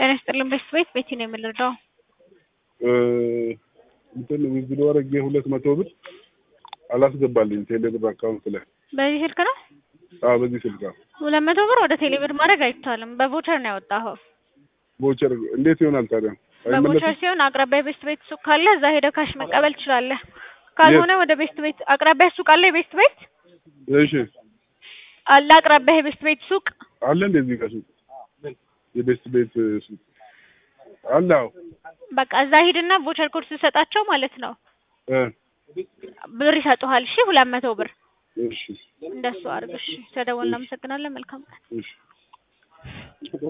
ጤና ይስጥልን ቤት ቤት ቤቲ ነው የምንረዳው። እንትን ዊዝድሮ አድርጌ ሁለት መቶ ብር አላስገባልኝ ቴሌብር አካውንት ላይ። በዚህ ስልክ ነው አዎ በዚህ ስልክ አዎ። ሁለት መቶ ብር ወደ ቴሌብር ማድረግ አይቻልም። በቮቸር ነው ያወጣኸው። ቮቸር እንዴት ይሆናል ታዲያ? በቮቸር አይመለስም? ሲሆን አቅራቢያ ቤስት ቤት ሱቅ ካለ እዛ ሄደህ ካሽ መቀበል ትችላለህ። ካልሆነ ወደ ቤስት ቤት አቅራቢያ ሱቅ አለ የቤስት ቤት እሺ አለ አቅራቢያ የቤስት ቤት ሱቅ አለ እንደዚህ ጋር ሱቅ የቤስት ቤት ሱቅ አለ። አዎ በቃ እዛ ሂድና ቮቸር ኮድ ስትሰጣቸው ማለት ነው እ ብር ይሰጡሃል። እሺ ሁለት መቶ ብር እሺ እንደሱ አድርግ። እሺ ተደወልን። እናመሰግናለን። መልካም ቀን። እሺ